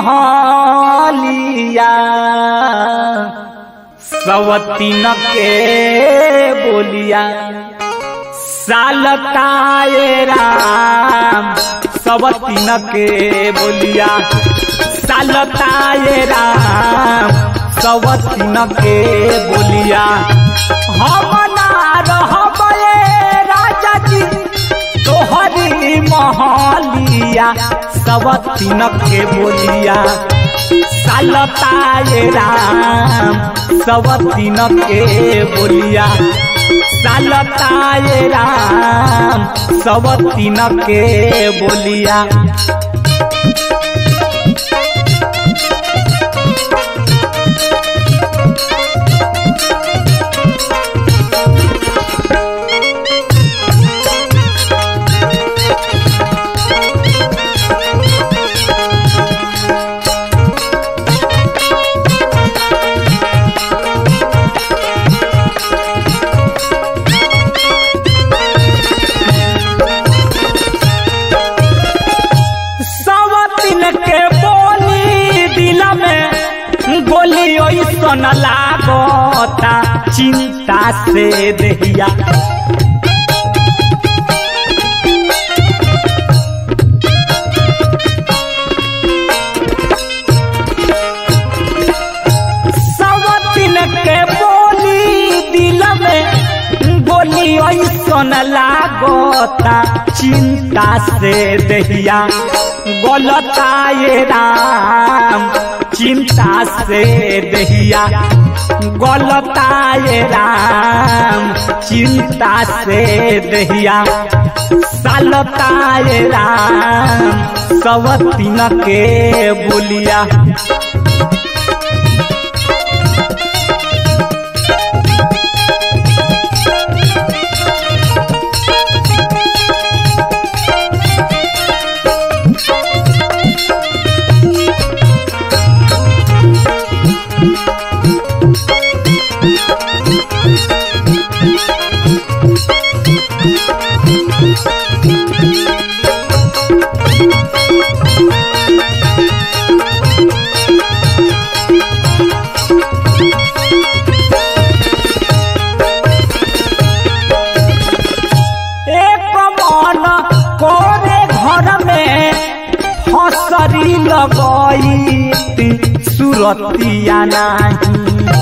महलिया सवतीन के बोलिया सालताए राम सवतीन के बोलिया सालताए राम सवतीन के बोलिया हम ना रहबे राजा जी तोहरी महलिया सवतीन के बोलिया सालताए राम सवतीन के बोलिया सालताए राम सवतीन के बोलिया सवतीन के बोली दिल में गोली ओइसन लागता चिंता से देहिया सवतीन के बोली दिल में गोली ओइसन लागता चिंता से देहिया गलताए राम चिंता से देहिया गलताए राम चिंता से देहिया सालताए राम सवतीन के बोलिया एक मन कोरे घर में हसरी लगई सुरतिया नाही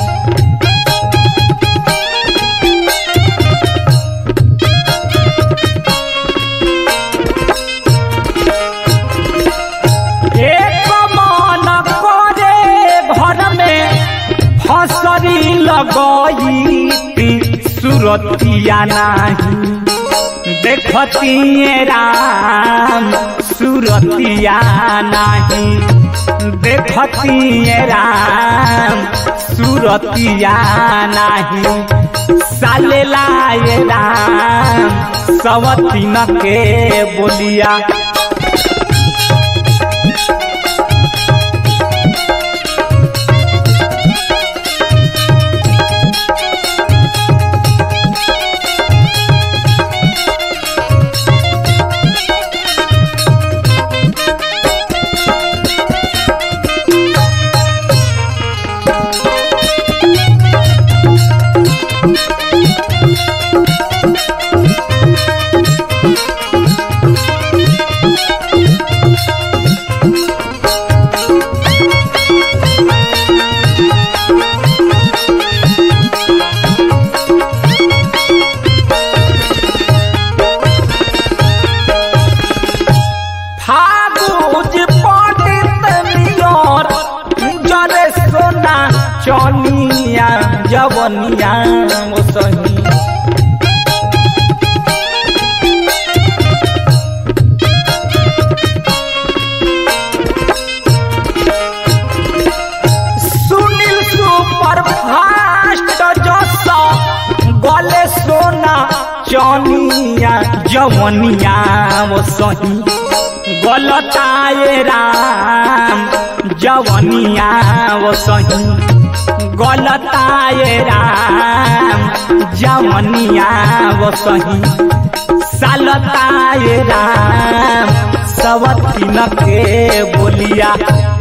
एक मन कोरे घर में हसरी लगई सुरतिया नाही देखतिए राम सुरतिया नाही देखतिए राम सुरतिया नाही साले लाए राम सवतीन के बोलिया फागुज पंडित नियर जरे सोना चनिया जवनिया सही सुनील सुपर फास्ट जस गले सोना चनिया जवनिया सही गलताए राम जवनिया सही गलताए राम जवनिया सही सालताए राम सवतीन के बोलिया